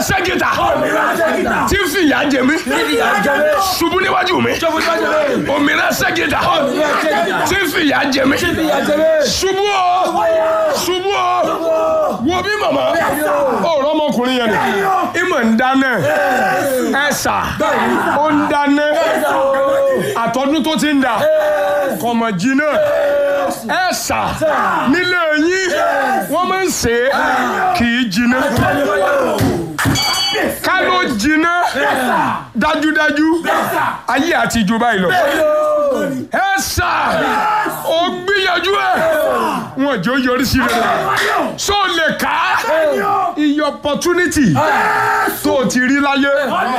ṣẹ́gìtà tí ń fìyà jẹ mí ṣubú níwájú mi òmìnira ṣẹ́gìtà tí ń fìyà jẹ mí ṣubú o ṣubú o wo bí màmá ọ̀rọ̀ ọmọkùnrin yẹn ni ìmọ̀ ń dáná ẹ̀sà ó ń dáná àtọ́dún tó ti ń dà kọ̀mọ̀ jìnnà ẹ̀sà nílé yín wọ́n máa ń ṣe é kì í jìnnà ká ló jìnnà dájúdájú ayé àti ìjọba ìlọ ẹ̀sà ó gbìyànjú ẹ̀ wọn jẹ́ ó yọrí sí rẹ̀ so lè ká iye opportunity tó o ti rí láyé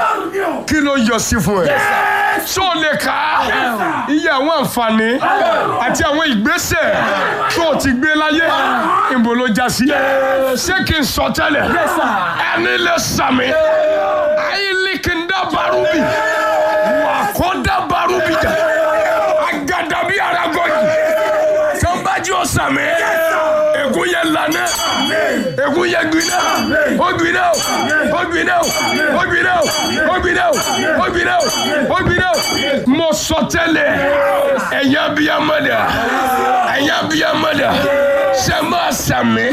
kí ló yọ sí fún ẹ so lè ká iye àwọn àǹfààní àti àwọn ìgbésẹ̀ tó o ti gbé láyé ìbò ló já sí ṣé kí n sọ tẹ́lẹ̀ ẹni lè sàmì ayílikindá barubi wà kó dá barubi jà agadabi aragọ́jì sanbaji ó sàmì ègún yẹ lànà ègún yẹ gbiná ó gbiná ó gbiná ó gbiná ó gbiná ó gbiná ó gbiná mo sọ tẹ́lẹ̀ ẹ̀yà bíyàmọ́dà ẹ̀yà bíyàmọ́dà ṣe máa sàmì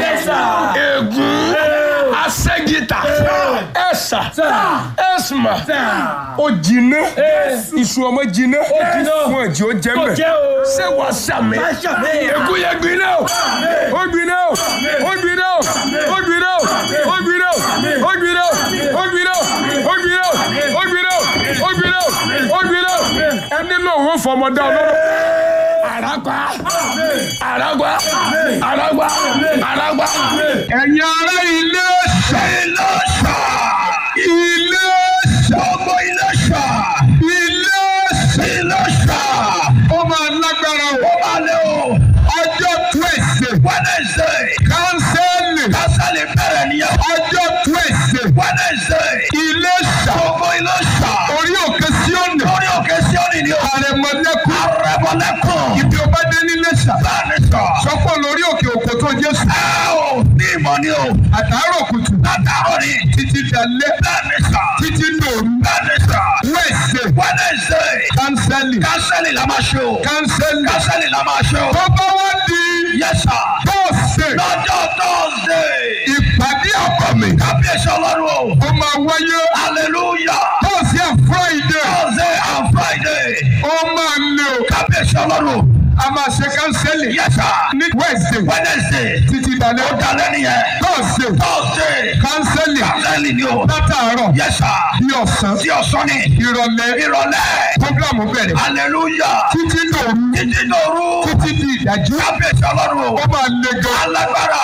ègún asẹ́gìtà ẹ̀sà ẹ̀sìmà ó jiná iṣu ọmọ jiná wọn jí ó jẹ mẹ ṣé wàá sàmì ègún yẹ gbiná o ó gbiná o ó gbiná o ó gbiná o ó gbiná o ó gbiná o ó gbiná o ó gbiná o ó gbiná o ó gbiná o ó gbiná o ẹni náà wọ́n fọmọdé ọlọ́rọ̀ àràgbá àràgbá àràgbá àràgbá. ẹ̀yin ará ilé ṣá. ilé ṣá. ilé ṣá. ọmọ ilé ṣá. ilé ṣá. ilé ṣá. ó máa lágbára o. ó máa lé o. ọjọ́ tuesday. wednesday. kánsẹ́lì. kánsẹ́lì bẹ̀rẹ̀ nìyẹn. ọjọ́ tuesday. wednesday. ilé ṣá. ọmọ ilé ṣá. orí òkè síọ́nì. orí òkè síọ́nì ni o. àrẹ̀mọ̀lẹ́kùn. àrẹ̀mọ̀lẹ́kùn. ibi ọba dé nílé ṣá. bẹ́ẹ̀ni sọ. sọ́kọ̀ lórí òkè òkò tó jésù. ẹ o ní ìmọ̀ ni o. àtàárọ̀ kùtù. àtàárọ̀ ni. títí dalẹ́. bẹ́ẹ̀ni sọ. títí dòru. bẹ́ẹ̀ni sọ. wẹ́ẹ̀sẹ̀. wẹ́ẹ̀sẹ̀. kánsẹ́lì. kánsẹ́lì la máa ṣe o. kánsẹ́lì. kánsẹ́lì la máa ṣe o. tó bá wá di. yẹ́sà. tọ́sẹ̀. lọ́jọ́ tọ́sẹ̀. ìpàdé ọkọ mi. kábíyèsí ọlọ́run o. ó máa wáyé. hallelujah. tọ́sẹ̀ and friday. tọ́sẹ̀ and friday. ó máa lé o. kábíyèsí ọlọ́run a máa ṣe kánsẹ́lì. yẹ́sà. ní wednesday. wednesday. títí dalẹ́. ó dalẹ́ nìyẹn. thursday. thursday. kánsẹ́lì. kánsẹ́lì ni o. látàárọ̀. yẹ́sà. bí ọ̀sán. bí ọ̀sán ni. ìrọ̀lẹ́. ìrọ̀lẹ́. programu bẹ̀rẹ̀. hallelujah. títí dòru. títí dòru. títí di ìdájí. kábíyèsí ọlọ́run o. ó máa le gan. alágbára.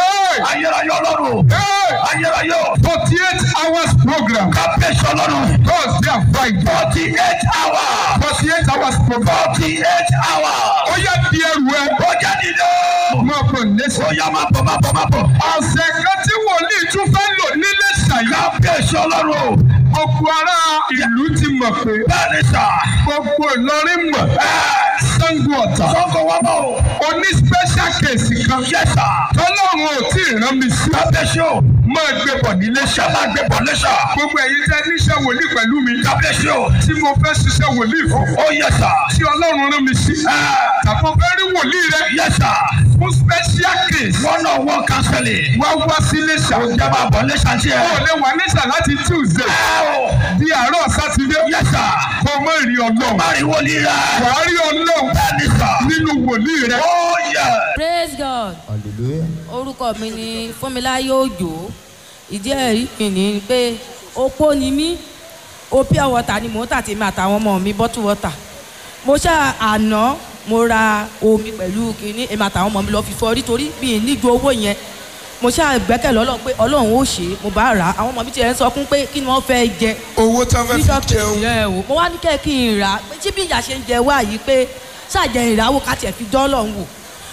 ayérayé ọlọ́run. ayérayé o. forty eight hours program. kábíyèsí ọlọ́run. thursday and friday. forty eight hours. forty eight hours program. forty eight hours ó yá di ẹrù ẹ. ó jẹ́ dídé. máa bọ̀ lẹ́sẹ̀. ó yá máa bọ̀ máa bọ̀ máa bọ̀. ọ̀sẹ̀ kan tí wòlíì tún fẹ́ lò nílé ṣàyà. kábíyèsí ọlọ́run o. gbogbo ará ìlú ti mọ̀ pé. bẹ́ẹ̀ni sà. gbogbo Ìlọrin mọ̀. Ṣàngó Ọ̀tà. Ṣàngó wà bọ̀ o. o ní special case kan. yẹ sà. tọ́lọ́run ò tí ì rán mi sí. kábíyèsí o. máa gbé bọ̀ nílé ṣà. máa gbé bọ̀ nílé ṣà. gbogbo ẹ̀yin tẹ́ níṣẹ́ wòlíì pẹ̀lú mi. kábíyèsí o. tí mo fẹ́ ṣiṣẹ́ wòlíì fún. ó yẹ sà. tí ọlọ́run rán mi sí. tàbí fẹ́ rí wòlíì rẹ. yẹ sà. fún special case. one on one counseling. wá wá sí Iléṣà. ó jẹ́ máa bọ̀ Iléṣà tiẹ̀. ó lè wà Iléṣà láti Tuesday. di àárọ̀ sátidé. yẹ sà. kò mọ ìrì ọlọ́run. má rí wòlíì rẹ. wà á rí ọlọ́run. bẹ́ẹ̀ni sà. nínú wòlíì rẹ. ó yẹ. praise god orúkọ mi ni fúnmiláyé òjò ìdí ẹ̀rí mi ni pé opó ni mí o pure water ni mò ń tà tèmi àtàwọn ọmọ mi bottle water mo ṣá àná mo ra omi pẹ̀lú kínní èmi àtàwọn ọmọ mi lọ fi fọ nítorí mi ì níjú owó yẹn mo ṣá gbẹ́kẹ̀lé ọlọ́run pé ọlọ́run ó ṣe é mo bá rà á àwọn ọmọ mi tiẹ̀ ń sọ fún pé kí ni wọ́n fẹ́ jẹ owó tí wọ́n fẹ́ fi jẹun. ẹ o mo wá ní kẹ́ kí n rà á pé tí bí ìyá ṣe ń jẹ wá yìí pé ṣàjẹ ìràwọ̀ ká tiẹ̀ fi dán ọlọ́run wò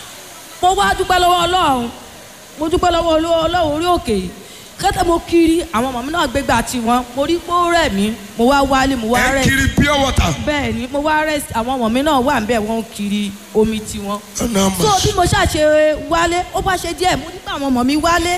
mo wá dúpẹ́ lọ́wọ́ ọlọ́run mo dúpẹ́ lọ́wọ́ ọlọ́run orí òkè kẹ́tẹ́ mo kiri àwọn ọmọ mi náà gbégbá tiwọn mo rí pé ó rẹ̀ mí mo wá wálé mo wá ẹ rẹ̀ kiri pure water. bẹ́ẹ̀ ni mo wá rẹ̀ àwọn ọmọ mi náà wà níbẹ̀ wọ́n ń kiri omi tiwọn ọ̀nà so àmọ̀ bí mo ṣàṣe wálé ó bá ṣe díẹ̀ mo nípa àwọn ọmọ mi wálé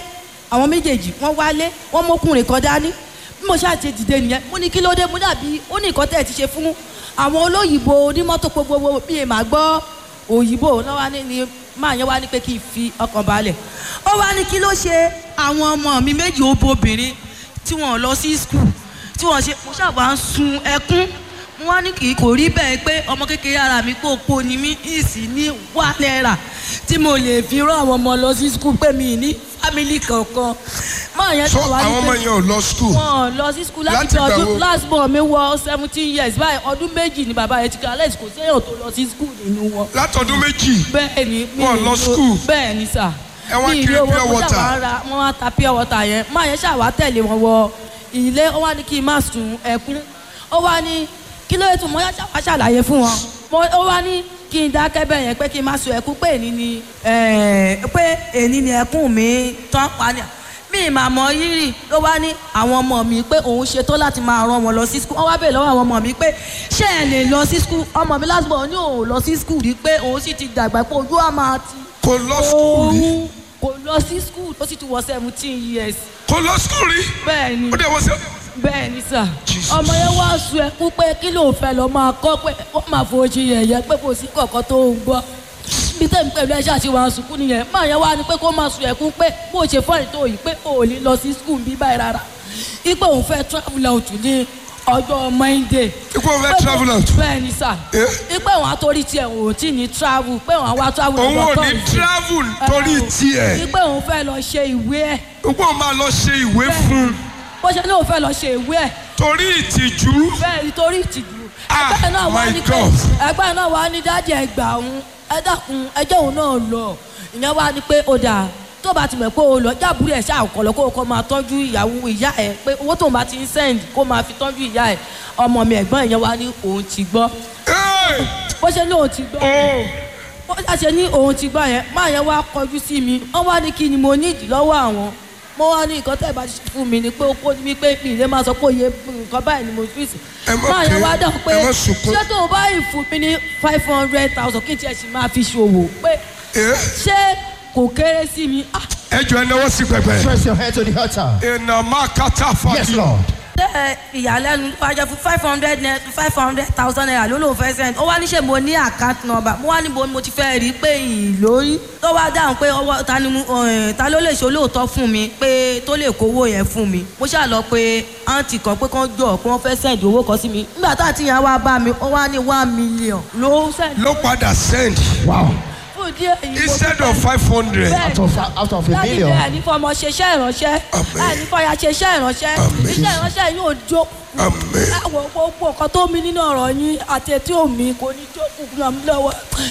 àwọn méjèèjì wọ́n wálé wọ́n mọ́kùnrin kan dání bí mo ṣáà ṣe dìde nìyẹn mo ní kí ló dé mo dàbí ó ní nǹkan tẹ́ ẹ ti ṣe fún àwọn olóyìnbó onímọ́tò gbogbo bí èèmà gbọ́ òyìnbó náà wá ní ni máa yẹn wá ní pé kí n fi ọkàn balẹ̀ ó wá ní kí ló ṣe àwọn ọmọ mi méjì obìnrin tí wọ́n lọ sí skul tí wọ́n ṣe mo ṣàbà ń sun ẹkún mo wá ní kì í kò rí bẹ́ẹ̀ pé ọmọ kékeré ara mi kò po ni mí ìsì ní wà náírà tí mo lè fi rán àwọn ọmọ lọ sí skul pé mi ní fámìlì kankan máa yẹn so tó wá ní àwọn pé ọmọ yẹn ò lọ school. wọn lọ sí skul láti Láti bí ìgbà ọdún wo? last born mi wọ seventeen years báyìí ọdún méjì ni bàbá yẹn ti kí alex kò séèyàn tó lọ sí skul nínú wọn látọdún méjì. bẹ́ẹ̀ ni mi Wọn ì lọ lo- school? bẹ́ẹ̀ ni sà Ẹ wá Mi ì kiri rí owó, pure mo water? ṣàwá ra wọ́n wá ta pure water yẹn máa yẹn ṣàwá tẹ̀lé wọn wọ ilé ó wá ní kí n má sun ẹkún ó wá ní kí ló yẹ tó mo yá ṣàwá ṣàlàyé fún wọn Mo- ó wá ní kí n dákẹ́ bẹ́ẹ̀ yẹn pé kí n má sun ẹkún pé èní ni eh, pé èní ni ẹkún mi tán pa ni mi ì máa mọ rírì ló wá ní àwọn ọmọ mi pé òun ṣetán láti máa rán wọn lọ sí skul wọn wá bèèrè lọ́wọ́ àwọn ọmọ mi pé ṣé ẹ lè lọ sí skul ọmọ mi last born ní òun lọ sí skul rí pé òun sì ti dàgbà pé ojú á máa ti kò lọ school rí. òun kò lọ sí skul ó sì ti wọ seventeen years kò lọ school rí. bẹ́ẹ̀ ni ó dẹ̀ wọ́n sẹ́. bẹ́ẹ̀ ni sà Jesus. ọmọ yẹn wá sun ẹkún pé kí ló fẹ́ lọ máa kọ́ pé ó máa fojú yẹ̀yẹ́ pé kò sí kọ̀ọ̀kan tó ń gbọ́ bí tẹ̀mí pẹ̀lú ẹ̀ṣẹ̀ àti wàá sunkún nìyẹn máa yẹn wá ní pé kó máa sun ẹkún pé bó ṣe fọ́ọ̀rì tó yìí pé ò ní lọ sí skul bí báyìí rárá ipe òun fẹ́ travel out ní ọjọ́ monday ikú òun fẹ́ travel out. bẹ́ẹ̀ ni sà Eh? ipe òun àtòrí tiẹ̀ òun ò tí ní travel pé òun àwa travel òun ò ní Thursday. travel torí tiẹ̀. ipe òun fẹ́ lọ ṣe ìwé ẹ̀ ikú òun máa lọ ṣe ìwé fún un bó ṣe ní òun fẹ́ lọ ṣe ìwé ẹ̀ torí ìtìjú. bẹ́ẹ̀ nítorí ìtìjú Ah, ẹgbẹ́ náà wá my ní pé God. ẹgbẹ́ náà wá ní dájú ẹgbà òun ẹ dákun ẹjẹ́ òun náà lọ ìyẹn wá ní pé ó dà tó bá ti mọ̀ pé o lọ jábúrú ẹ̀ ṣáà kọ̀ lọ kó o kọ́ máa tọ́jú ìyàwó ìyá ẹ̀ pé owó tóun bá ti ń send kó máa fi tọ́jú ìyá ẹ̀ ọmọ mi ẹ̀gbọ́n ìyẹn wá ní òun ti gbọ́ Hey! bó ṣe ní òun ti gbọ́ Oh! bó ṣe ní òun ti gbọ́ yẹn máa yẹn wá kọjú sí mi wọ́n wá ní kí ni mo ní ìdí lọ́wọ́ àwọn mo wá ní nǹkan tẹ́ ẹ bá ṣe fún mi ni pé ó kó mi pé mi ìlé máa sọ pé òye nǹkan báyìí ni mo fi sí. Ẹ má máa yẹn ké, wá dáhùn pé ẹ má sunkún. ṣé tó o bá yìí fún mi ní five hundred thousand kí n tiẹ̀ sì máa fi ṣòwò pé Eh? ṣé kò kéré sí mi. Ah, ẹ jọ ẹ náwó sí pẹpẹ. Press your head to the altar. ìnà máa kátà Yes, fàájì. Lord. tẹ ìyàlẹ́nu tó bá jẹ́ fún five hundred five hundred thousand naira ló lóun fẹ́ send ó wá ní ṣe mo ní account number mo wá níbo ni mo ti fẹ́ rí i pé ìlórí tó wá dáhùn pé ọwọ́ ta ni mo eh, ta ló lè ṣe olóòótọ́ fún mi pé tó lè kówó yẹn fún mi mo ṣáà lọ pé àǹtí kan pé kán jọ pé wọ́n fẹ́ send owó kan sí mi nígbà tá àti yẹn wá bá mi ó wá ní one million ló send ló padà send Wow. fún díẹ̀ èyí mo instead dúpẹ́. of five hundred. Bẹ́ẹ̀ Out of, out of a láti million. bẹ́ẹ̀ ní fọmọ ṣeṣẹ́ ìránṣẹ́ Àmín. láì ní fọyà ṣeṣẹ́ ìránṣẹ́ Àmín. iṣẹ́ ìránṣẹ́ yóò jó Àmín. àwọn gbogbo nǹkan tó mi nínú ọ̀rọ̀ yín àti etí omi kò ní jókòó ràn mí lọ́wọ́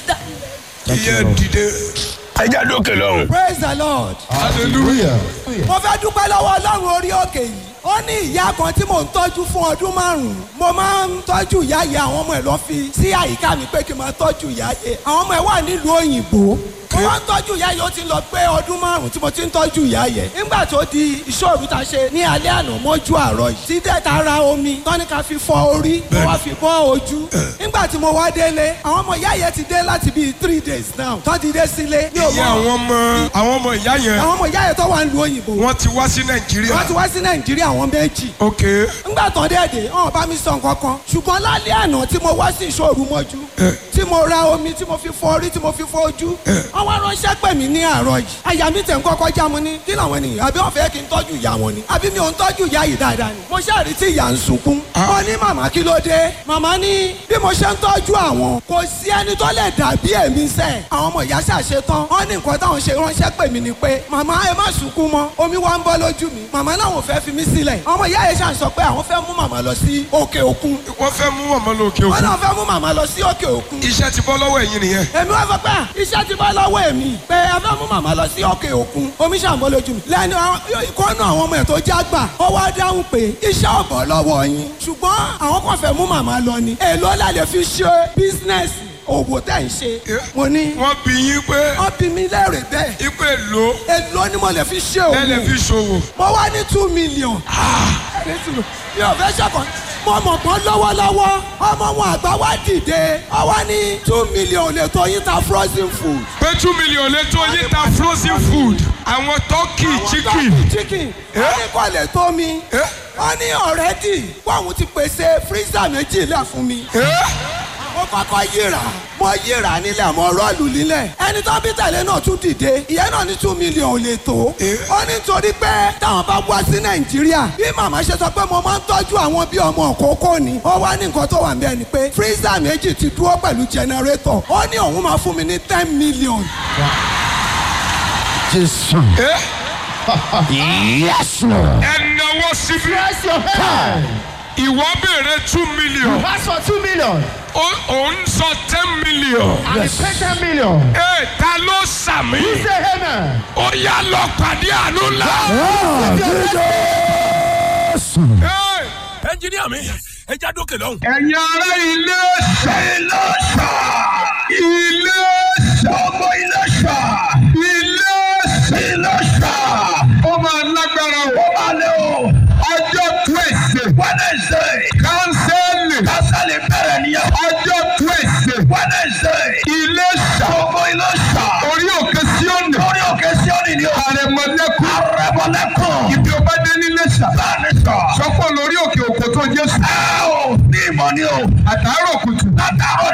iye dìde. ẹ já dókè lọ́hùn. praise the lord. hallelujah. mo fẹ́ dúpẹ́ lọ́wọ́ ọlọ́run orí òkè yìí ó ní ìyá kan tí mò ń tọ́jú fún ọdún márùn-ún mo máa ń tọ́jú ìyá yẹ àwọn ọmọ ẹ̀ lọ́ fi sí àyíká mi pé kí n máa tọ́jú ìyá yẹ àwọn ọmọ ẹ̀ wà nílùú òyìnbó mo wá ń tọ́jú ìyá yẹ ó ti lọ pé ọdún márùn-ún tí mo ti ń tọ́jú ìyá yẹ nígbà tó di ìṣòro ta ṣe ní alẹ́ àná mọ́jú àárọ̀ yìí tí dẹ́ta ra omi tọ́ni ká fi fọ orí mo wá fi bọ́ ojú nígbà tí mo wá délé àwọn ọmọ ìyá yẹ ti dé láti bíi three days now tọ́ ti dé sílé ní ìyá àwọn ọmọ àwọn ọmọ ìyá yẹn àwọn ọmọ ìyá yẹn tó wà nílùú òyìnbó wọ́n ti wá sí wọ́n ti nàìjíríà. wá sí nàìjíríà àwọn méjì. ok ńgbà tán dẹ́ẹ̀dẹ̀ ọ̀hún bá mi sọ nǹkan kan ṣùgbọ́n lálẹ́ àná tí mo wá sí ìṣòro mọ́jú tí mo ra omi tí mo fi fọ orí tí mo fi fọ ojú wọ́n wá ránṣẹ́ pè mí ní àárọ̀ yìí àyà mi tẹ̀ ń kọ́kọ́ já mu ní kí làwọn ènìyàn àbí wọ́n fẹ́ kí n tọ́jú ìyá wọn ni àbí mi ò ń tọ́jú ìyá yìí dáadáa ni mo ṣáà rí tí ìyá ń sunkún wọ́n ní màmá kí ló dé màmá ní bí mo ṣe ń tọ́jú àwọn kò sí ẹni tó lè dàbí èmi sẹ́ àwọn ọmọ ìyá ṣàṣe tán wọ́n ní nǹkan táwọn ṣe ránṣẹ́ pè mí ni pé màmá ẹ má sunkún mọ́ omi wá ń bọ́ lójú mi màmá náà ò fẹ́ fi mí sílẹ̀ àwọn ọmọ ìyá yẹn ṣàn sọ pé àwọn fẹ́ mú màmá lọ sí òkè òkun wọ́n fẹ́ mú màmá lókè wọ́n òkun. náà fẹ́ mú màmá lọ sí òkè òkun iṣẹ́ ti bọ́ lọ́wọ́ ẹ̀yin nìyẹn. èmi wá sọ pé à, iṣẹ́ ti bá lọ́wọ́ èmi pé ẹ fẹ́ mú màmá lọ sí òkè òkun omi ṣàǹbọ̀ lójú mi lẹ́nu ìkọ́nù àwọn ọmọ ẹ̀ tó já gbà ó wá dáhùn pé iṣẹ́ ọ̀bọ̀ lọ́wọ́ yín ṣùgbọ́n àwọn kan fẹ́ mú màmá lọ ni èló la lè fi ṣe bísínẹ́sì òwò tẹ̀ ń ṣe mo ní wọ́n bí yín pé wọ́n bí mi lẹ́rìí bẹ́ẹ̀ ipe lo èló ni mo lè fi ṣe òwò lẹ́lẹ̀ fi ṣòwò. mo wá ní two million. nítorí mi ò fẹ́ ṣọ̀kan mo mọ̀ pọ́n lọ́wọ́lọ́wọ́ ọmọ wọn àgbà wá dìde ọ wá ní two million lè tó yín ta frozen food. pé two million lè tó yín ta frozen food. àwọn tọ́kì chicken Turkey chicken wọ́n ní kò lè tó mi Eh? wọ́n ní ọ̀rẹ́dì wọ́n ti pèsè freezer méjìlá fún mi Eh? mo kọ́kọ́ yíra mo yíra nílẹ̀ mo rọ́ọ̀lù nílẹ̀ ẹni tó bí tẹ̀lé náà tún dìde ìyẹn náà ní two million ò lè tó ó ní torí pé táwọn bá wá sí nàìjíríà bí màmá ṣe sọ pé mo máa ń tọ́jú àwọn bí ọmọ òkókó ni ó wá ní nǹkan tó wà ń bẹ́ẹ̀ ni pé freezer méjì ti dúró pẹ̀lú generator ó ní òun máa fún mi ní ten million Jésù. Eh? Yes, Lord. ẹnáwó síbí Press your hand. ìwọ béèrè two million Ask for two million. ó- òun sọ ten million And yes. pay ten million. Ee, ta ló sàmì Say amen. ó yá lọ pàdé àánú ńlá. Ee, ẹnjìníà mi ẹ já dókè lọ́hùn. ẹ̀yin ará ilé ilé ṣá ilé ọmọ ilé ṣá ilé ilé ṣá ó máa lágbára o ó máa lé o ọjọ́ twẹ̀sì wednesday kánsẹ́lì kásálì bẹ̀rẹ̀ nìyẹn ọjọ́ twẹ̀sì wednesday ilé ṣá ọmọ ilé ṣá orí òkè síọ̀nì lórí òkè síọ́nì ni o àrẹ̀mọ̀lẹ́kùn arẹmọlẹ́kùn ibi ọba dé nílé ṣá báni sọ sọ́kọ̀ lórí òkè òkò tó jésù ẹ o ní ìmọ̀ ni o àtàrà